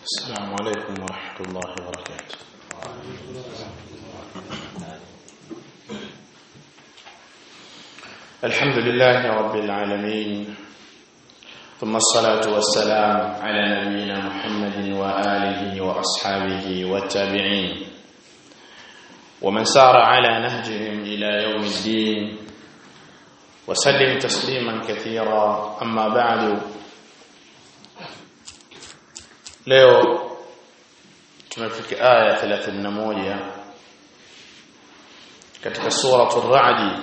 السلام عليكم ورحمة الله وبركاته الحمد لله رب العالمين ثم الصلاة والسلام على نبينا محمد وآله وأصحابه والتابعين ومن سار على نهجهم إلى يوم الدين وسلم تسليما كثيرا أما بعد leo tumefika aya 31 katika suratul ra'd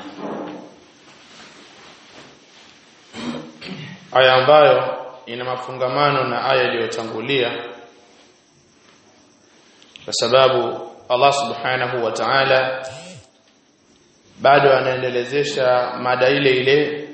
aya ambayo ina mafungamano na aya iliyotangulia kwa sababu Allah subhanahu wa ta'ala bado anaendelezesha mada ile ile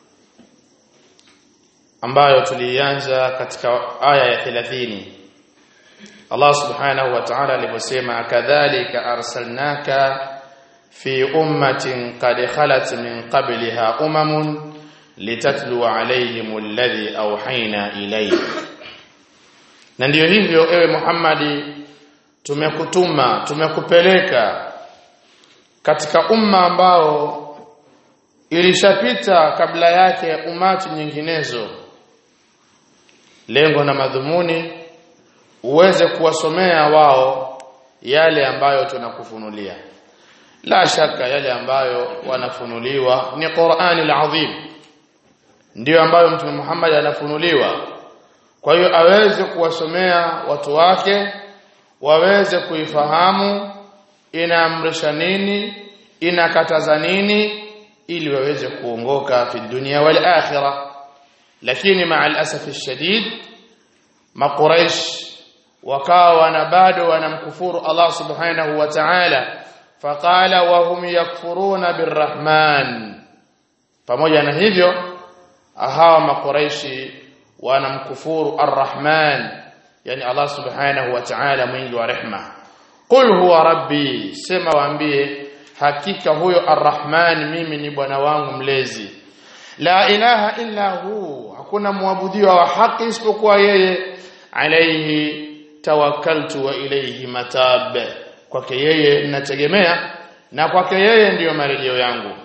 ambayo tulianza katika aya ya 30 Allah subhanahu wa ta'ala aliposema kadhalika arsalnaka fi ummatin qad khalat min qabliha umamun litatlu alayhim alladhi awhayna ilayk na ndiyo hivyo ewe Muhammadi tumekutuma tumekupeleka katika umma ambao ilishapita kabla yake umati nyinginezo lengo na madhumuni uweze kuwasomea wao yale ambayo tunakufunulia la shaka yale ambayo wanafunuliwa ni Qur'ani al-Azim ndiyo ambayo Mtume Muhammad anafunuliwa kwa hiyo aweze kuwasomea watu wake waweze kuifahamu inaamrisha nini inakataza nini ili waweze kuongoka fi dunia wal akhirah lakini maa al-asaf shadid maquraish wakawa na bado wanamkufuru Allah subhanahu wa ta'ala faqala wa hum yakfuruna birrahman pamoja na hivyo hawa maquraishi wanamkufuru arrahman yani Allah subhanahu wa ta'ala mwingi wa rehma qul huwa rabbi sema waambie hakika huyo arrahman mimi ni bwana wangu mlezi la ilaha illa hu hakuna muabudiwa wa haki isipokuwa yeye alayhi tawakkaltu wa ilayhi matab kwake yeye ninategemea na kwake yeye ndiyo marejeo yangu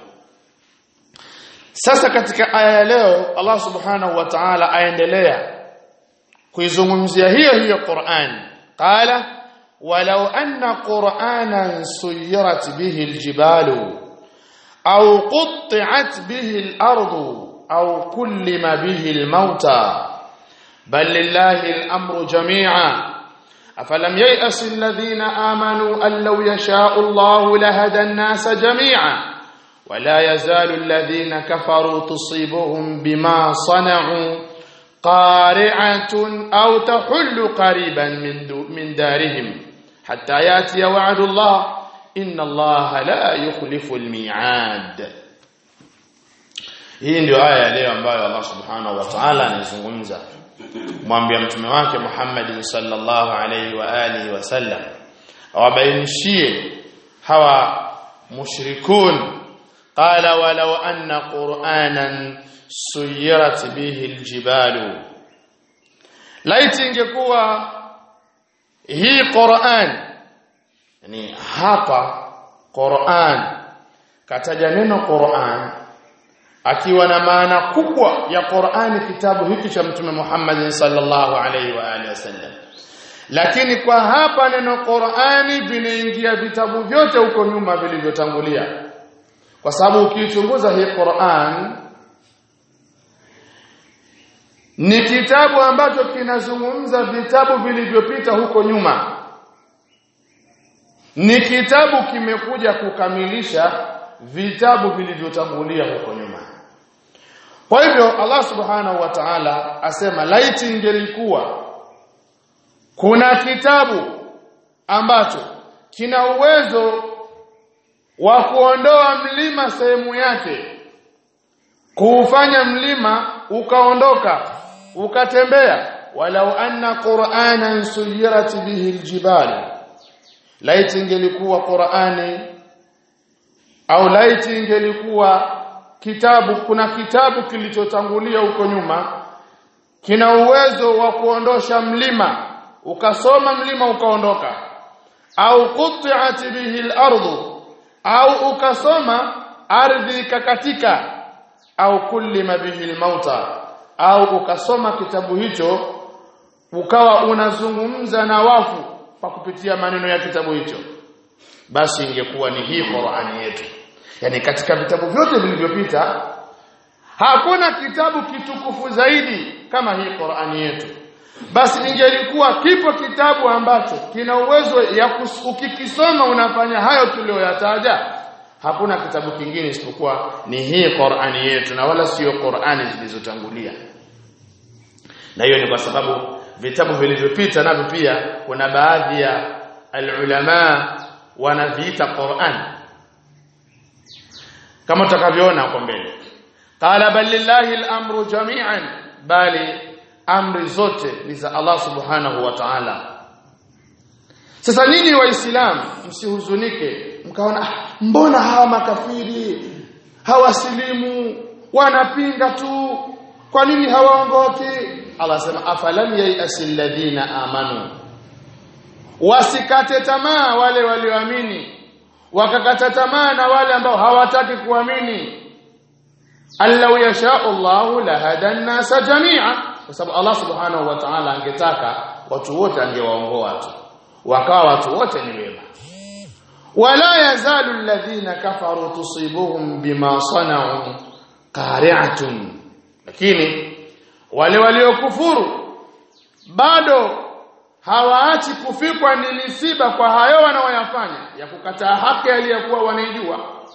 sasa katika aya ya leo Allah subhanahu wa ta'ala aendelea kuizungumzia hiyo hiyo Qur'an qala walau anna qur'anan suyirat bihi aljibalu أو قطعت به الأرض أو كلم به الموتى بل لله الأمر جميعا أفلم ييأس الذين آمنوا أن لو يشاء الله لهدى الناس جميعا ولا يزال الذين كفروا تصيبهم بما صنعوا قارعة أو تحل قريبا من, من دارهم حتى يأتي وعد الله inna allaha la yukhlifu almi'ad hii ndio aya ya leo ambayo Allah subhanahu wa ta'ala anazungumza mwambia mtume wake Muhammad sallallahu alayhi wa alihi wasallam awabainishie hawa mushrikun qala walau anna qur'anan suyirat bihi aljibalu laiti ingekuwa hii Qur'an yani hapa Qur'an kataja neno Qur'an akiwa na maana kubwa ya Qur'ani kitabu hiki cha Mtume Muhammad sallallahu alaihi wa alihi wasallam lakini kwa hapa neno Qur'ani vinaingia vitabu vyote huko nyuma vilivyotangulia kwa sababu ukichunguza hii Qur'an ni kitabu ambacho kinazungumza vitabu vilivyopita huko nyuma ni kitabu kimekuja kukamilisha vitabu vilivyotangulia huko nyuma kwa hivyo Allah subhanahu wa ta'ala asema laiti ingelikuwa kuna kitabu ambacho kina uwezo wa kuondoa mlima sehemu yake kuufanya mlima ukaondoka ukatembea walau anna qur'anan suyirat bihi aljibal laiti ingelikuwa Qur'ani au laiti ingelikuwa kitabu kuna kitabu kilichotangulia huko nyuma kina uwezo wa kuondosha mlima ukasoma mlima ukaondoka au qut'at bihi al-ardu au ukasoma ardhi ikakatika au kullima bihi al-mauta au ukasoma kitabu hicho ukawa unazungumza na wafu kwa kupitia maneno ya kitabu hicho basi ingekuwa ni hii Qur'ani yetu yani katika vitabu vyote vilivyopita hakuna kitabu kitukufu zaidi kama hii Qur'ani yetu basi ingelikuwa kipo kitabu ambacho kina uwezo ya ukikisoma unafanya hayo tuliyoyataja hakuna kitabu kingine isipokuwa ni hii Qur'ani yetu na wala sio Qur'ani zilizotangulia na hiyo ni kwa sababu vitabu vilivyopita navyo pia kuna baadhi ya alulama wanaviita Qur'an kama tutakavyoona huko mbele qala bal lillahi al-amru jami'an bali amri zote ni za Allah subhanahu wa ta'ala sasa nyinyi waislamu msihuzunike mkaona ah, mbona hawa makafiri hawasilimu wanapinga tu kwa nini hawaongoki Allah sema afalam yayasil ladina amanu wasikate tamaa wale walioamini wakakata tamaa na wale ambao hawataki kuamini allau yasha Allah lahada an-nasa jami'a kwa sababu Allah subhanahu wa ta'ala angetaka watu wote angewaongoa tu wakawa watu wote ni wema wala yazalu alladhina kafaru tusibuhum bima sana'u qari'atun lakini wale waliokufuru bado hawaachi kufikwa ni misiba kwa hayo wanaoyafanya ya kukataa haki aliyokuwa wanaijua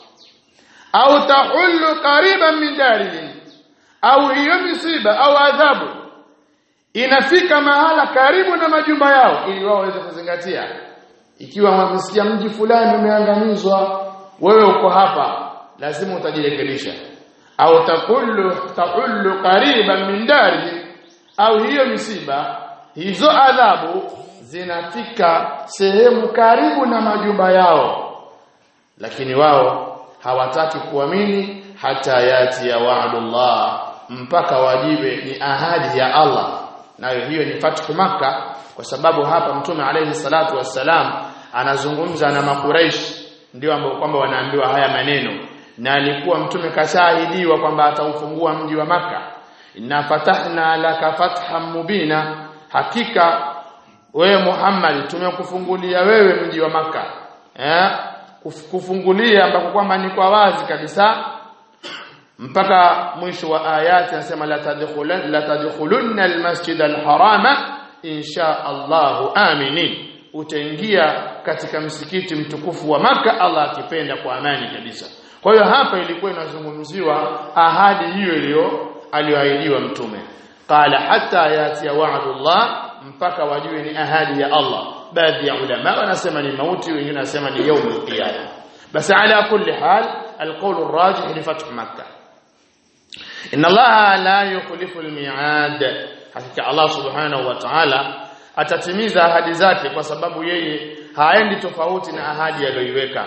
au tahullu qariban min darihim au hiyo misiba au adhabu inafika mahala karibu na majumba yao ili wao waweze kuzingatia ikiwa wamesikia mji fulani umeangamizwa wewe uko hapa lazima utajirekebisha au takullu tahullu qariban min darihim au hiyo misiba hizo adhabu zinafika sehemu karibu na majumba yao lakini wao hawataki kuamini hata yati ya wa'dullah mpaka wajibe ni ahadi ya Allah nayo hiyo ni fathu maka kwa sababu hapa mtume alayhi salatu wassalam anazungumza na makuraish ndio ambao kwamba wanaambiwa haya maneno na alikuwa mtume kashahidiwa kwamba ataufungua mji wa maka inna fatahna laka fathan mubina hakika wewe Muhammad tumekufungulia wewe mji wa maka eh kufungulia ambako kwamba ni kwa wazi kabisa mpaka mwisho wa ayati anasema la tadkhulun la tadkhulunna almasjid alharama insha Allah aminin utaingia katika msikiti mtukufu wa maka Allah akipenda kwa amani kabisa kwa hiyo hapa ilikuwa inazungumziwa ahadi hiyo iliyo aliyoahidiwa mtume qala hatta yati wa'dullah mpaka wajue ni ahadi ya Allah baadhi ya ulama wanasema ni mauti wengine wanasema ni يوم القيامه بس على كل حال القول الراجح لفتح مكه ان الله لا يخلف الميعاد hakika Allah subhanahu wa ta'ala atatimiza ahadi zake kwa sababu yeye haendi tofauti na ahadi aliyoiweka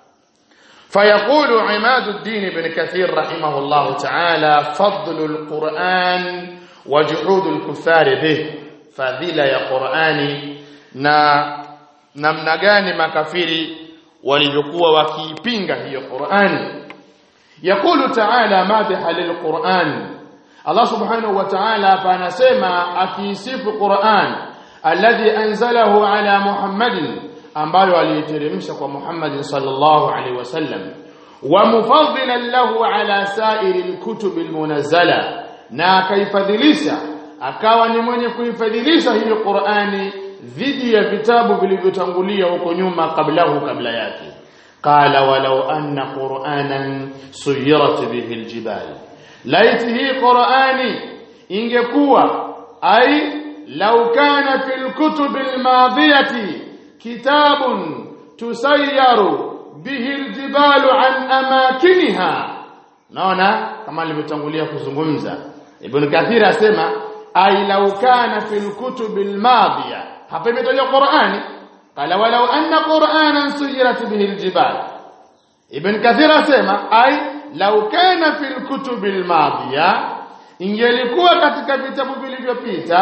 فيقول عماد الدين بن كثير رحمه الله تعالى فضل القرآن وجحود الكفار به fadhila ya Qur'ani na namna gani makafiri walivyokuwa wakiipinga hiyo Qur'ani yakulu ta'ala madha lilquran Allah subhanahu wa ta'ala hapa anasema akiisifu Qur'an alladhi anzalahu ala Muhammadin ambayo aliiteremsha kwa Muhammad sallallahu alaihi wasallam wa mufaddilan lahu ala sa'iril kutubil munazzala na akaifadhilisha akawa ni mwenye kuifadhilisha hiyo Qur'ani dhidi ya vitabu vilivyotangulia huko nyuma kablahu kabla yake qala walau anna qur'anan suyirat bihi aljibal laiti hii Qur'ani ingekuwa ai law kana fil kutub almadiyati kitabun tusayyaru bihi aljibalu an amakiniha naona kama alivyotangulia kuzungumza ibn kathir asema ay law kana fil kutub almadiya hapa imetajwa Qur'ani qala walau anna qur'anan suyirat bihi aljibal ibn kathir asema ay law kana fil kutub almadiya ingelikuwa katika vitabu vilivyopita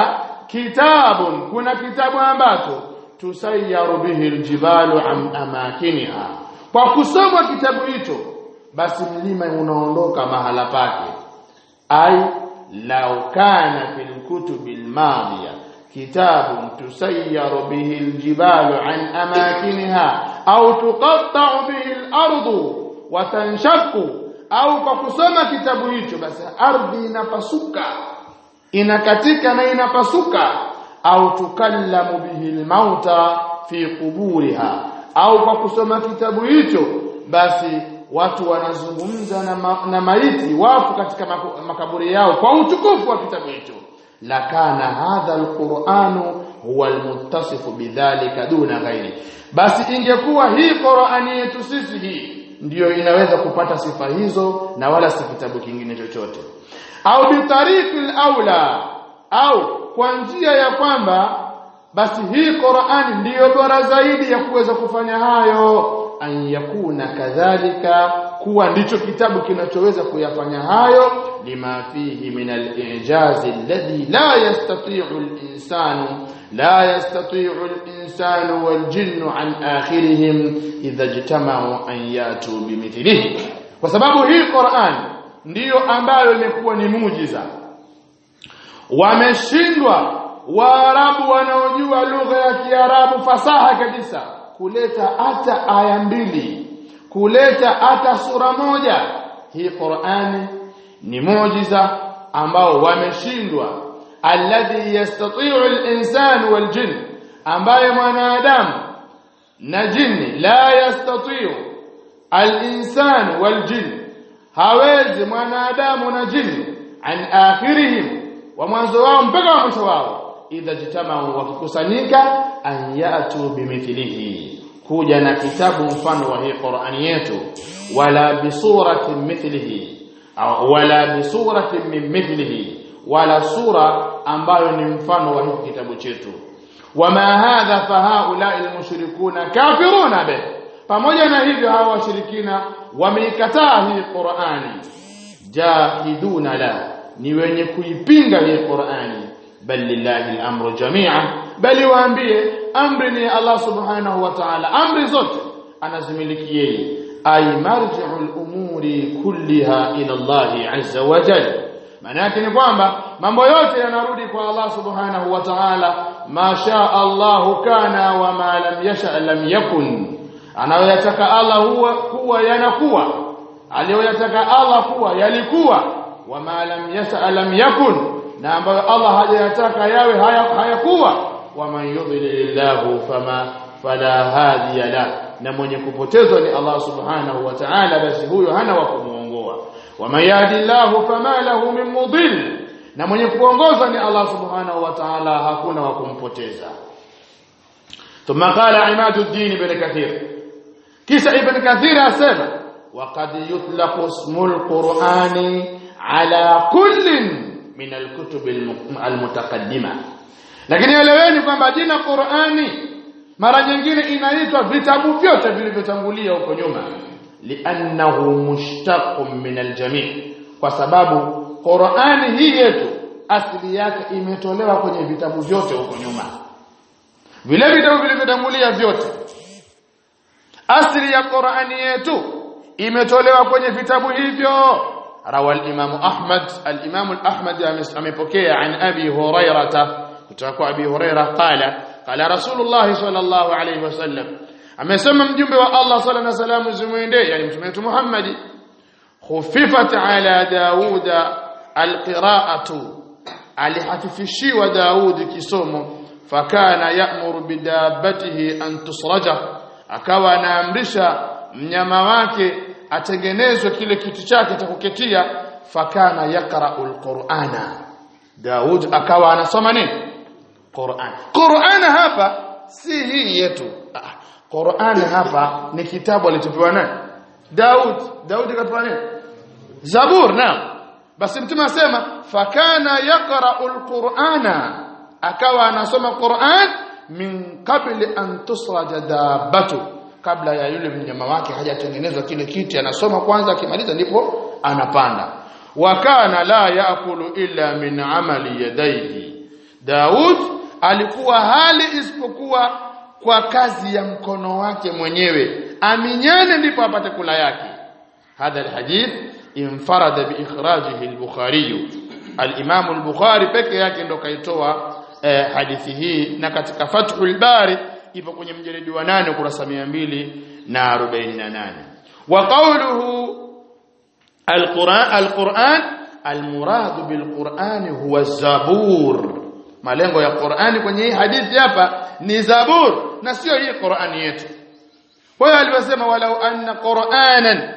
kitabun kuna kitabu ambacho tusayyaru bihi aljibalu an amakiniha kwa kusoma kitabu hicho basi mlima unaondoka mahala pake ai law kana fil kutubil madhiya kitabun tusayyaru bihi aljibalu an amakiniha au tuqatta'u bihi al-ardu wa tanshaqqu au kwa kusoma kitabu hicho basi ardhi inapasuka inakatika na inapasuka au tukallamu bihi almauta fi quburiha au kwa kusoma kitabu hicho basi watu wanazungumza na, ma, na maiti wafu katika makaburi yao kwa utukufu wa kitabu hicho lakana hadha alquranu huwa almuttasifu bidhalika duna ghairi basi ingekuwa hii Qur'ani yetu sisi hii ndiyo inaweza kupata sifa hizo na wala si kitabu kingine chochote au bitariqil aula au kwa njia ya kwamba basi hii Qur'ani ndiyo bora zaidi ya kuweza kufanya hayo an yakuna kadhalika kuwa ndicho kitabu kinachoweza kuyafanya hayo lima fihi min al-i'jaz alladhi la yastati'u al-insanu la yastati'u al-insanu wal-jinnu an akhirihim idha ijtama'u an yatu bimithlihi kwa sababu hii Qur'an ndiyo ambayo imekuwa ni muujiza wameshindwa waarabu wanaojua lugha ya kiarabu fasaha kabisa kuleta hata aya mbili kuleta hata sura moja hii Qur'ani ni muujiza ambao wameshindwa alladhi yastati'u al-insanu wal-jinn ambaye mwanadamu na jini la yastati'u al-insanu wal-jinn hawezi mwanadamu na jini an akhirihim wa mwanzo wao mpaka wa mwisho wao idha jitamau wakikusanyika an yatu bimithlihi kuja na kitabu mfano wa hii Qur'ani yetu wala bisuratin mithlihi au wala bisuratin min mithlihi wala sura ambayo ni mfano wa hiki kitabu chetu wama hadha fahaula almushrikuna kafiruna bih pamoja na hivyo hawa washirikina wameikataa hii Qur'ani jahiduna la ni wenye kuipinga hii Qur'ani bal lillahi al-amru jami'an bali waambie amri ni Allah subhanahu wa ta'ala amri zote anazimiliki yeye ay marji'u al-umuri kulliha ila Allah azza wa jalla maana yake ni kwamba mambo yote yanarudi kwa Allah subhanahu wa ta'ala ma sha Allah kana wa ma lam yasha lam yakun anayoyataka Allah huwa kuwa yanakuwa aliyoyataka Allah kuwa yalikuwa wa ma lam yasha lam yakun na ambayo Allah hajayataka yawe hayakuwa wa man yudlilillahu fama fala hadiya la na mwenye kupotezwa ni Allah subhanahu wa ta'ala basi huyo hana wa kumuongoa wa man yahdillahu fama lahu min mudil na mwenye kuongoza ni Allah subhanahu wa ta'ala hakuna wa kumpoteza ثم قال عماد الدين بن كثير كيس ابن كثير اسمع وقد يطلق اسم القرآن على كل min alkutub almutaqaddima lakini eleweni kwamba jina Qur'ani mara nyingine inaitwa vitabu vyote vilivyotangulia huko nyuma li'annahu mushtaqun min aljami' kwa sababu Qur'ani hii yetu asili yake imetolewa kwenye vitabu vyote huko nyuma vile vitabu vilivyotangulia vyote asili ya Qur'ani yetu imetolewa kwenye vitabu hivyo روى الإمام أحمد الإمام الأحمد أمبكي عن أبي هريرة كتاكو أبي هريرة قال قال رسول الله صلى الله عليه وسلم amesema mjumbe wa Allah sala na salamu zimwendee yani mtume wetu Muhammad khufifat ala Dauda alqira'atu alihafifishiwa Daud kisomo fakana ya'muru bidabatihi an tusraja akawa anaamrisha mnyama wake atengenezwe kile kiti chake cha kuketia fakana yaqra'ul qur'ana Daud akawa anasoma nini Qur'an Qur'an hapa si hii yetu ah, Qur'an hapa ni kitabu alichopewa nani Daud Daud kapewa nini Zabur na basi mtume asema fakana yaqra'ul qur'ana akawa anasoma Qur'an min qabli an tusraja dabbatu kabla ya yule mnyama wake hajatengenezwa kile kiti anasoma kwanza akimaliza ndipo anapanda wakana la yaakulu illa min amali yadayhi Daud alikuwa hali isipokuwa kwa kazi ya mkono wake mwenyewe aminyane ndipo apate kula yake hadha alhadith infarada biikhrajihi al-Bukhari al-Imam al-Bukhari peke yake ndo kaitoa eh, hadithi hii na katika Fathul Bari ipo kwenye mjeledi wa 8 kurasa 248 wa qawluhu al-Quran al-Quran al-murad bil-Quran huwa zabur malengo ya Qur'ani kwenye hii hadithi hapa ni zabur na sio hii Qur'ani yetu kwa hiyo alivyosema walau anna Qur'anan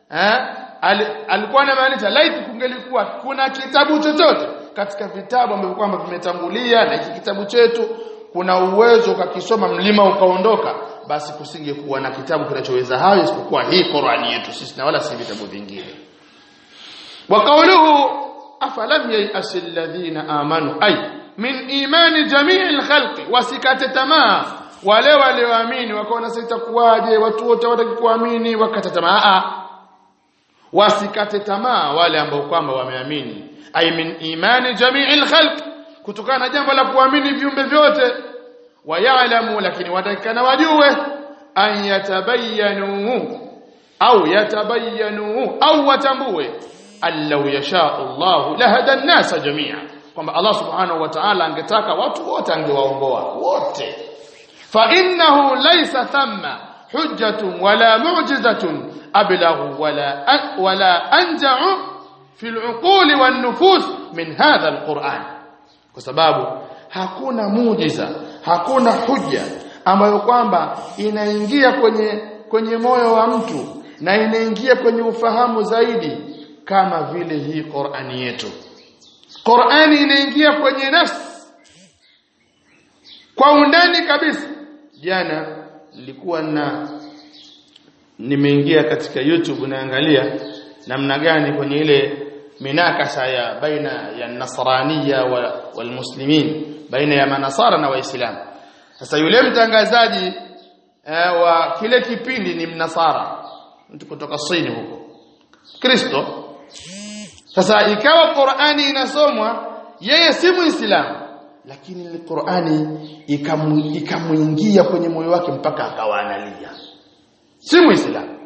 alikuwa anamaanisha laiti kungelikuwa kuna kitabu chochote katika vitabu ambavyo kwamba vimetangulia na hiki kitabu chetu kuna uwezo ukakisoma mlima ukaondoka basi kusingekuwa na kitabu kinachoweza hayo isipokuwa hii Qur'ani yetu sisi na wala si vitabu vingine wa qawluhu afalam yay'as alladhina amanu ay min imani jami'il khalqi wasikate tamaa wale walioamini wakaona sasa itakuwaje watu wote wataki kuamini wakata tamaa wasikate tamaa wale ambao kwamba wameamini ay min imani jami'il khalq kutokana na jambo la kuamini viumbe vyote wayalamu lakini watakana wajue an yatabayyanu au yatabayyanu au watambue allau yasha Allah lahada an-nasa jami'a kwamba Allah subhanahu wa ta'ala angetaka watu wote angewaongoa wote fa innahu laysa thamma hujjatun wala mu'jizatun ablaghu wala wala anja'u fi al-uquli wan-nufus min hadha al-Qur'an kwa sababu hakuna muujiza hakuna hujja ambayo kwamba inaingia kwenye kwenye moyo wa mtu na inaingia kwenye ufahamu zaidi kama vile hii Qur'ani yetu Qur'ani inaingia kwenye nafsi kwa undani kabisa jana nilikuwa na nimeingia katika YouTube naangalia namna gani kwenye ile minakasa ya baina ya nasraniya wal muslimin baina ya manasara na waislamu sasa yule mtangazaji eh, wa kile kipindi ni mnasara mtu kutoka Sin huko Kristo sasa ikawa Qur'ani inasomwa yeye si muislamu lakini ile Qur'ani ikamuingia kwenye moyo wake mpaka akawa analia si muislamu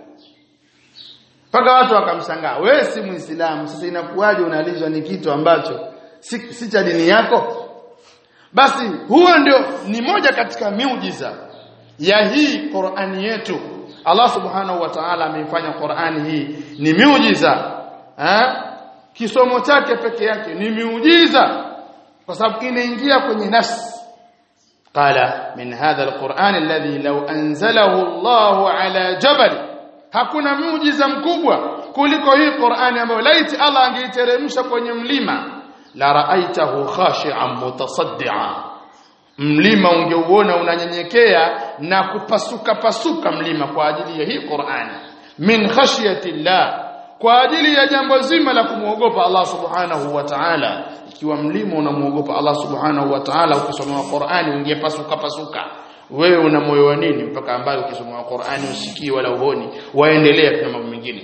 mpaka watu wakamshangaa wewe si muislamu sasa inakuwaje unalizwa ni kitu ambacho si, si cha dini yako basi huo ndio ni moja katika miujiza ya hii Qur'ani yetu Allah subhanahu wa ta'ala ameifanya Qur'ani hii ni miujiza eh kisomo chake peke yake ni miujiza kwa sababu inaingia kwenye nafsi qala min hadha alquran alladhi law anzalahu Allah ala jabal hakuna muujiza mkubwa kuliko hii Qur'ani ambayo laiti Allah angeiteremsha kwenye mlima la ra'aitahu khashi'an mutasaddian mlima ungeuona unanyenyekea na kupasuka pasuka mlima kwa ajili ya hii Qur'ani min khashyati llah kwa ajili ya jambo zima la kumwogopa Allah subhanahu wa ta'ala ikiwa mlima unamuogopa Allah subhanahu wa ta'ala ukisoma Qur'ani ungepasuka pasuka wewe una moyo wa nini mpaka ambayo ukisoma Qur'ani usikii wala uhoni waendelea kuna mambo mengine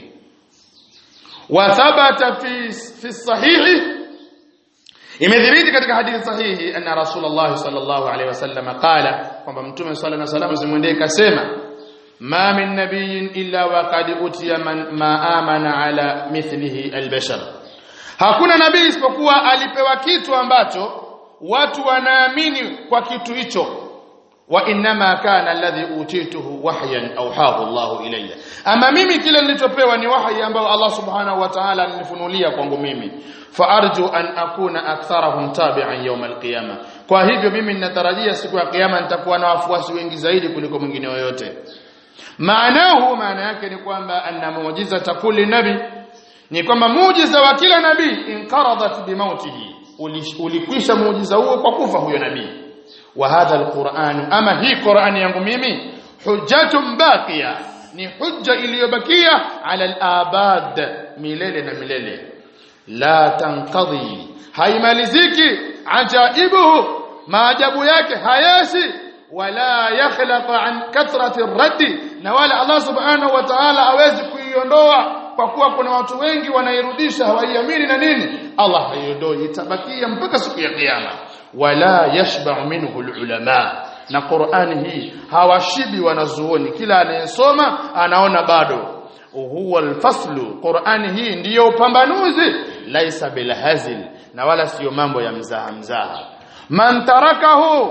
wa thabata fi fi sahihi imedhibiti katika hadithi sahihi anna rasulullah sallallahu alaihi wasallam qala kwamba mtume sallallahu alaihi wasallam zimwendee kasema ma min nabiyyin illa waqad utiya man ma amana ala mithlihi albashar hakuna nabii isipokuwa alipewa kitu ambacho watu wanaamini kwa kitu hicho wa inma kana alladhi utituhu wahyan awhahu Allah ilayya ama mimi kile nilichopewa ni wahyi ambao Allah subhanahu wa ta'ala alinifunulia kwangu mimi fa arju an akuna aktharahum tabi'an yawm alqiyama kwa hivyo mimi ninatarajia siku ya kiyama nitakuwa na wafuasi wengi zaidi kuliko mwingine yoyote maanahu maana yake ni kwamba anna muujiza kulli nabi ni kwamba muujiza wa kila nabii inqaradat bimautihi ulikwisha muujiza huo kwa kufa huyo nabii wa hadha alquran ama hii qurani yangu mimi hujjatun baqiya ni hujja iliyobakia ala alabad milele na milele la tanqadhi haimaliziki ajaibuhu maajabu yake hayashi wala yakhlaq an kathrati raddi na wala Allah subhanahu wa ta'ala hawezi kuiondoa kwa kuwa kuna watu wengi wanairudisha hawaiamini na nini Allah haiondoi itabakia mpaka siku ya kiyama wala yashba'u minhu ulama na Qur'ani hii hawashibi wanazuoni kila anayesoma anaona bado huwa alfaslu Qur'ani hii ndiyo upambanuzi laisa bilhazil na wala sio mambo ya mzaha mzaha man tarakahu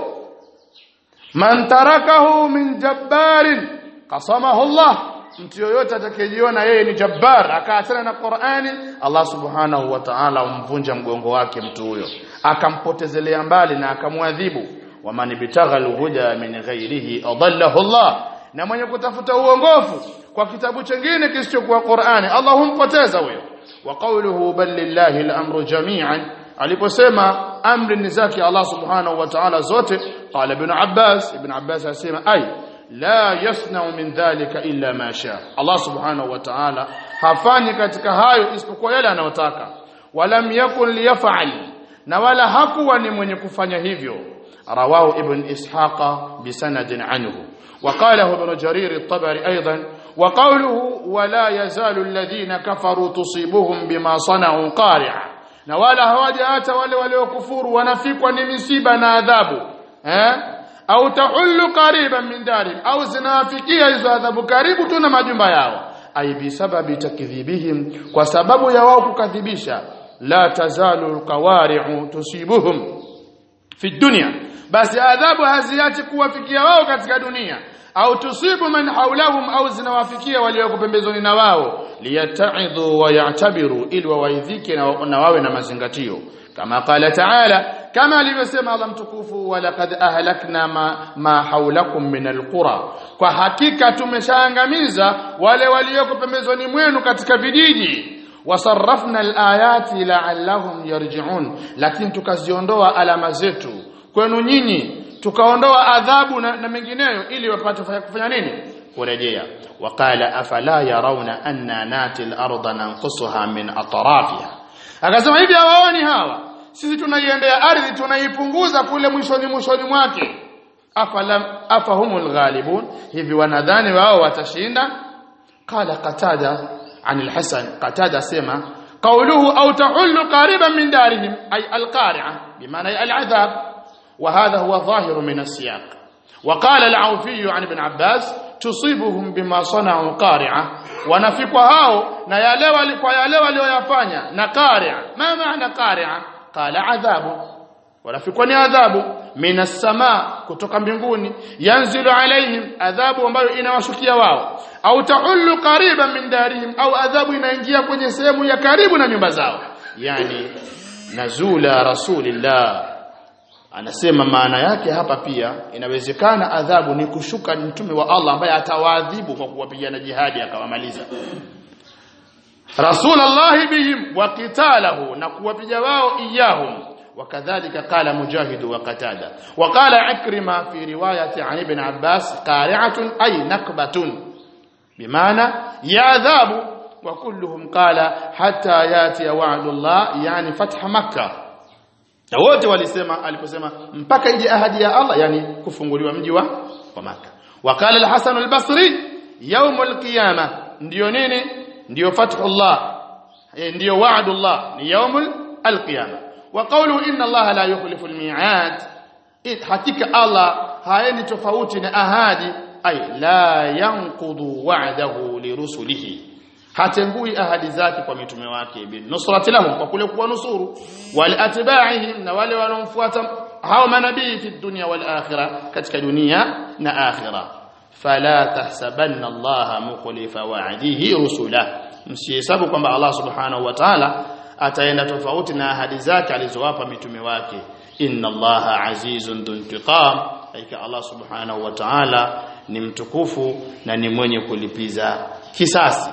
man tarakahu min jabbarin qasamahu Allah mtu yoyote atakayejiona yeye ni jabbar akaachana na Qur'ani Allah subhanahu wa ta'ala umvunja mgongo wake mtu huyo akampotezelea mbali na akamwadhibu waman bitagha alhuda min ghairihi adallahu Allah na mwenye kutafuta uongofu kwa kitabu chengine kisichokuwa Qur'ani Allah humpoteza huyo wa qawluhu bal lillahi al-amru jami'an aliposema amri ni zake Allah subhanahu wa ta'ala zote qala ibn Abbas ibn Abbas asema ay la yasna'u min dhalika illa ma sha Allah subhanahu wa ta'ala hafanyi katika hayo isipokuwa yale anayotaka walam yakun liyaf'al na wala hakuwa ni mwenye kufanya hivyo رواه ابن إسحاق بسند عنه وقاله ابن جرير الطبري أيضا وقوله ولا يزال الذين كفروا تصيبهم بما صنعوا قارعة na wala hawajaacha wale waliokufuru wanafikwa ni misiba na adhabu eh au tahullu qariban min darin au zinawafikia hizo adhabu karibu tu na majumba yao ai bisababi takdhibihim kwa sababu ya wao kukadhibisha la tazalu alqawari'u tusibuhum fi dunya basi adhabu haziachi kuwafikia wao katika dunia au tusibu man haulahum au zinawafikia walioko pembezoni na wao liyata'idhu wa ya'tabiru ili wawaidhike na, na wawe na mazingatio kama qala ta'ala kama alivyosema Allah mtukufu wa laqad ahlakna ma, ma haulakum min alqura kwa hakika tumeshaangamiza wale walioko pembezoni mwenu katika vijiji wasarrafna alayati la'allahum yarji'un lakini tukaziondoa alama zetu kwenu nyinyi tukaondoa adhabu na, na mengineyo ili wapate kufanya nini kurejea waqala afala yarawna anna nati al-ardha nanqusuha min atrafiha akasema hivi hawaoni hawa sisi tunaiendea ardhi tunaipunguza kule mwishoni mwishoni mwake afalam afahumul ghalibun hivi wanadhani wao watashinda qala qatada عن الحسن قتادة سمع قوله أو تحل قريبا من دارهم أي القارعة بمعنى العذاب وهذا هو ظاهر من السياق وقال العوفي عن ابن عباس تصيبهم بما صنعوا قارعة ونفق هاو نيالوا لقيالوا ليفanya na قارعة ما معنى قارعة قال عذاب wanafikwa ni adhabu minas sama kutoka mbinguni yanzilu alaihim adhabu ambayo inawashukia wao au tahullu qariban min darihim au adhabu inaingia kwenye sehemu ya karibu na nyumba zao yani nazula rasulillah anasema maana yake hapa pia inawezekana adhabu ni kushuka mtume wa Allah ambaye atawaadhibu kwa kuwapigana jihadi akawamaliza Rasulullah bihim wa qitalahu na kuwapiga wao iyahum وكذلك قال مجاهد وقتادة وقال عكرمة في رواية عن ابن عباس قارعة أي نكبة بمعنى يعذاب وكلهم قال حتى ياتي وعد الله يعني فتح مكة wote walisema aliposema mpaka ije ahadi ya Allah yani kufunguliwa mji wa wa Makka wakala al-Hasan al-Basri يوم القيامه ndio nini ndio fathullah ndio wa'dullah ni يوم القيامه وقوله ان الله لا يخلف الميعاد حقيقه الله haeni tofauti na ahadi ay la yanqudu wa'dahu lirusulihi hatengui ahadi zake kwa mitume wake bin nusrati lahum kwa kule kuwa nusuru wal atba'ihim na wale wanaomfuata hao manabii fi dunya wal akhirah katika dunia na akhirah fala tahsabanna allaha mukhlifa wa'dihi rusula msihesabu kwamba Allah subhanahu wa ta'ala ataenda tofauti na ahadi zake alizowapa mitume wake inna allaha azizun dhuntiqam aika Allah subhanahu wa ta'ala ni mtukufu na ni mwenye kulipiza kisasi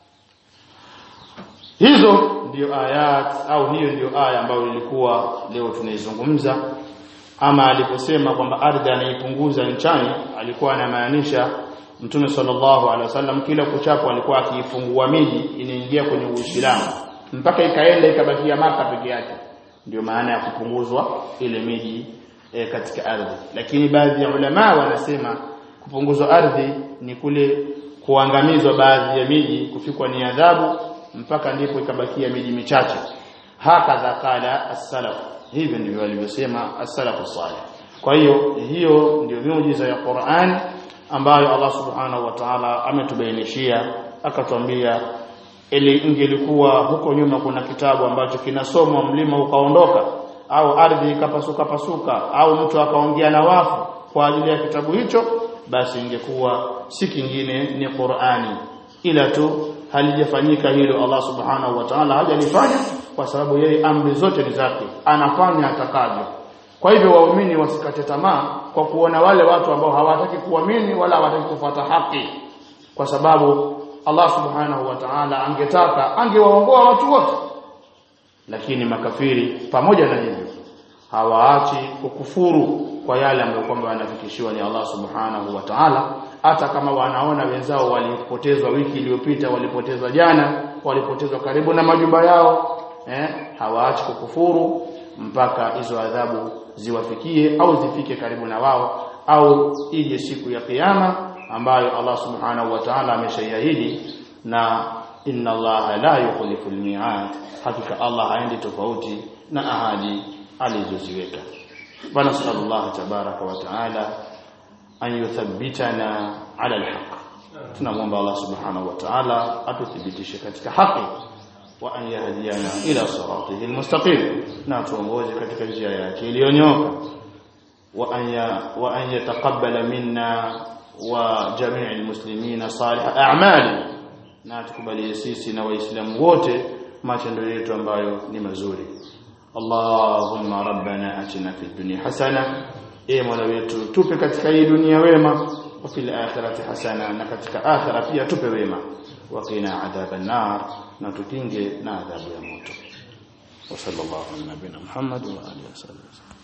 hizo ndio ayat au hiyo ndio aya ambayo ilikuwa leo tunaizungumza ama aliposema kwamba ardhi anaipunguza nchani alikuwa anamaanisha Mtume sallallahu alaihi wasallam kila kuchapo alikuwa akiifungua miji inaingia kwenye Uislamu mpaka ikaenda ikabakia maka peke yake ndio maana ya kupunguzwa ile miji e, katika ardhi lakini baadhi ya ulama wanasema kupunguzwa ardhi ni kule kuangamizwa baadhi ya miji kufikwa ni adhabu mpaka ndipo ikabakia miji michache hakadha qala as-salaf hivyo ndivyo walivyosema as-salafu salih kwa hiyo hiyo ndio miujiza ya Qur'an ambayo Allah subhanahu wa ta'ala ametubainishia akatuambia ili ingelikuwa huko nyuma kuna kitabu ambacho kinasomwa mlima ukaondoka au ardhi ikapasuka pasuka au mtu akaongea na wafu kwa ajili ya kitabu hicho basi ingekuwa si kingine ni Qur'ani ila tu halijafanyika hilo Allah subhanahu wa ta'ala hajalifanya kwa sababu yeye amri zote ni zake anafanya atakavyo kwa hivyo waumini wasikate tamaa kwa kuona wale watu ambao hawataki kuamini wala hawataki kufuata haki kwa sababu Allah subhanahu wa ta'ala angetaka angewaongoa watu wote lakini makafiri pamoja na hivyo hawaachi kukufuru kwa yale ambayo kwamba wanafikishiwa ni Allah subhanahu wa ta'ala hata kama wanaona wenzao walipotezwa wiki iliyopita walipotezwa jana walipotezwa karibu na majumba yao eh hawaachi kukufuru mpaka hizo adhabu ziwafikie au zifike karibu na wao au ije siku ya kiyama ambayo Allah subhanahu wa ta'ala ameshaiahidi na inna Allah la yukhlifu al-mi'ad hakika Allah haendi tofauti na ahadi alizoziweka bana sallallahu tabaraka wa ta'ala an yuthabbitana ala al-haq tunamwomba Allah subhanahu wa ta'ala atuthibitishe katika haki wa an yahdiyana ila siratihi al-mustaqim na tuongoze katika njia yake iliyonyoka wa an wa an yataqabbala minna wa jami'il muslimina salih a'mali na tukubalie sisi na waislamu wote matendo yetu ambayo ni mazuri Allahumma rabbana atina fid dunya hasana e mola wetu tupe katika hii dunia wema wa fil akhirati hasana na katika akhira pia tupe wema wa qina adhaban nar na tukinge na adhabu ya moto wa sallallahu ala nabina muhammad wa alihi wasallam